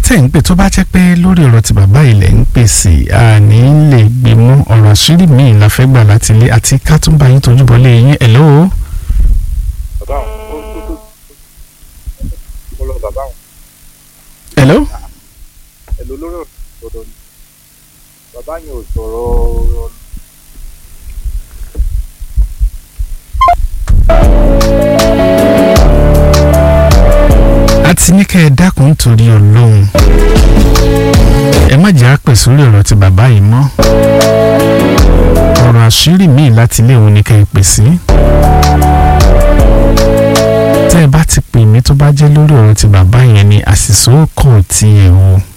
tẹ̀ ń pè tó bá jẹ́ pé lórí ọ̀rọ̀ tí bàbá ilẹ̀ ń pèsè àní lè gbé mú ọ̀rọ̀ àṣírí míì la fẹ́ gbà láti ilé àti ká tún bá yín tójú bọ́lé yín hello. bàbá àwọn ó tó tó mo lọ bàbá àwọn hello. ẹ̀lò lórí ọ̀dọ̀ ni bàbá yẹn ò sọ̀rọ̀ a ti ní kẹ́ ẹ dákun nítorí ọlọ́run ẹ má jẹ́ àpè sórí ọ̀rọ̀ tí bàbá yìí mọ́ ọ̀rọ̀ àṣírí míì láti ilé òun ni kẹ́ ẹ pè sí tẹ́ ẹ bá ti pè mí tó bá jẹ́ lórí ọ̀rọ̀ tí bàbá yẹn ni àṣìṣe ó kọ̀ tiẹ̀ o